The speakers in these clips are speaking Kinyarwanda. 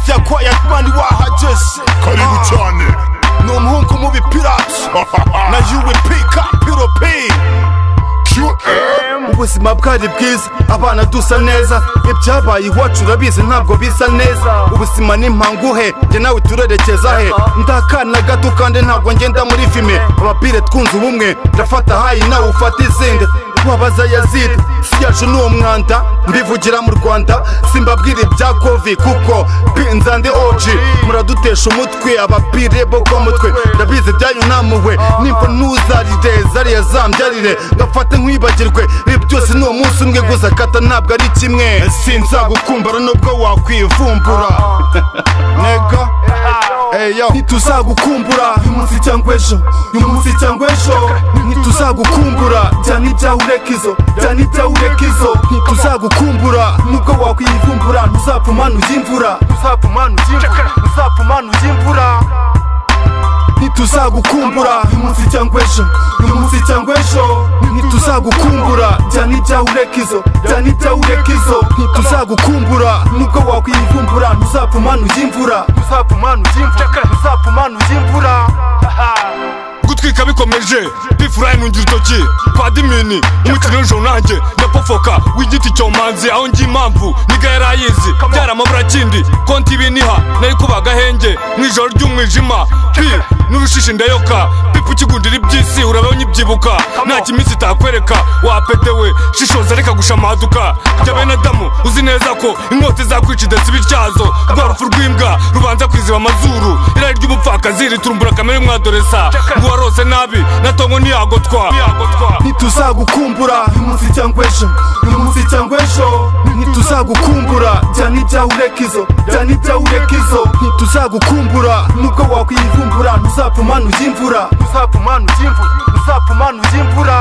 bya kwaya mani wahageze karibu cyane ni umuhungu mu bipirati na UWP kapiropi qm ubuzima bwari bwiza abana dusa neza ibyabaye iwacu urabizi ntabwo bisa neza ubuzima ni mpanguhe njye nawe turerekeza he ndakana gato kandi ntabwo ngenda muri fime abapire twunze ubumwe ndafata hayi nawe ufata izindi wabaza yazidi si yacu ni umwanda mbivugira mu rwanda simbabwira ibya kovi kuko pinza ndi oji muradutesha umutwe abapire bo ku mutwe ndabizi byanyu namuwe nimba ntuzarire zariya zambyarire ngafate nkwibagirwe ibi byose ni umunsi umwe gusa kata ntabwo ari kimwe sinzagukumbara nubwo wakwivumbura nego eyo ntituzagukumbura uyu munsi cyangwa ejo uyu munsi cyangwa ejo ntituzagukumbura byana ibyawe ureka izo byana ibyawe ureka izo ntituzagukumbura nubwo wakwivumbura ntuzapfumana ujya imvura ntuzapfumana ujya imvura ntuzapfumana ujya imvura ntituzagukumbura uyu munsi cyangwa ejo uyu munsi cyangwa ejo ntituzagukumbura byana ibyawe ureka izo byana ibyawe ureka izo ntituzagukumbura nubwo wakwivumbura ntuzapfumana ujya imvura ntuzapfumana ujya imvura ntuzapfumana ujya imvura gutwika bikomeje pifurayi ntungira urutoki padimini umukino w'ijoro nanjye ndapofoka w'igiti cyomanzi aho ngiye impamvu niga yarayizi byaramabura kindi konti ibiniha nari kuba agahenge mu ijoro ry'umwijima pi n'urushishi ndayoka pipu ukigundira iby'isi urabaho nyibyibuka nta kiminsi itakwereka wapetewe shishoza reka gushamaduka jya bene adamu uzi neza ko inkota izakwica idasiba ityazo rwa rupfu rw'imbwa rubanza kwiziba amazuru irari ry'umupfakazi riturumbura kamere mwadoresa ngo uwarose nabi natongo ntiyagotwa ntituzagukumbura uyu munsi cyangwa ejo uyu munsi cyangwa ejo ntituzagukumbura byana ibyawe ureka izo byana ibyawe ureka izo ntituzagukumbura nubwo wakwivumbura ntuzapfumana ujya imvura ntuzapfumana ujya imvura ntuzapfumana ujya imvura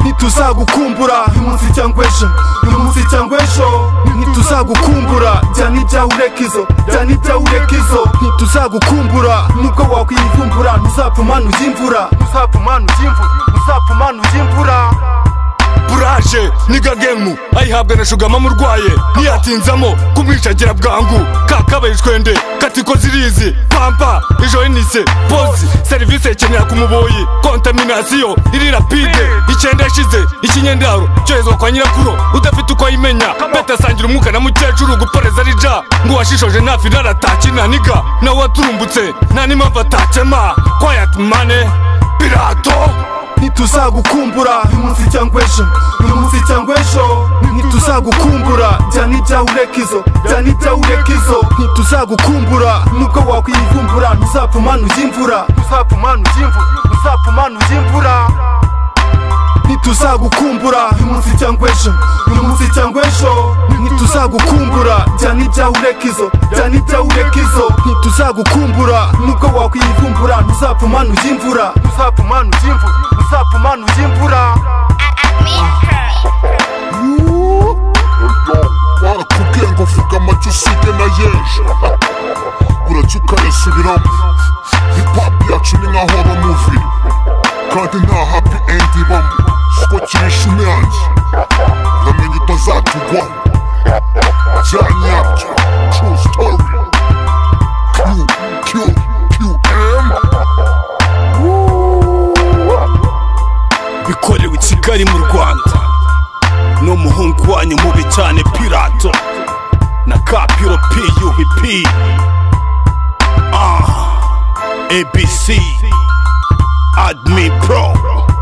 ntituzagukumbura uyu munsi cyangwa ejo uyu munsi cyangwa ejo ntituzagukumbura byana ibyawe ureka izo byana ibyawe ureka izo ntituzagukumbura nubwo wakwivumbura ntuzapfumana ujya imvura ntuzapfumana ujya imvura ntuzapfumana ujya imvura buraje niga gemu ayihabwa na shugama murwaye ntiyatinzamo kumwicagira bwangu kakabaye ishwende katiko zirizi pampa ijoyinise pozi serivisi ikenera ku muboyi kontaminasiyo iri rapide icyenda yashize ikinyendaro cyoherezwa kwa nyirakuru udafite uko ayimenya beta asangira umwuka na mukecuru guporeza ari ja ngo uwashishoje ntafi raratakina niga nawe waturumbutse nta n'impamvu atakema kwayati mane pirato ntituzagukumbura uyu munsi cyangwa ejo uyu munsi cyangwa ejo ntituzagukumbura byana ibyawe ureka izo byana ibyawe ureka izo ntituzagukumbura nubwo wakwivumbura ntuzapfumana ujya imvura ntuzapfumana ujya imvura ntuzapfumana ujya imvura ntituzagukumbura uyu munsi cyangwa ejo uyu munsi cyangwa ejo ntituzagukumbura byana ibyawe ureka izo byana ibyawe ureka izo ntituzagukumbura nubwo wakwivumbura ntuzapfumana ujya imvura ntuzapfumana ujya imvura ntuzapfumana ujya imvura barakubwiye ngo vuga amacyo usige na yeje urajya ukayasubiramo hipapu yacu ni nka horo muvi kandi nta hapi endi ibamo kuko kirisha imyange uramenye utazatugwaho bya nyabyo tru sitori kiyu kiyu kiyu emu bikorewe i kigali mu rwanda n'umuhungu wanyu mubi cyane pirato na kapiro puvp abc admi pro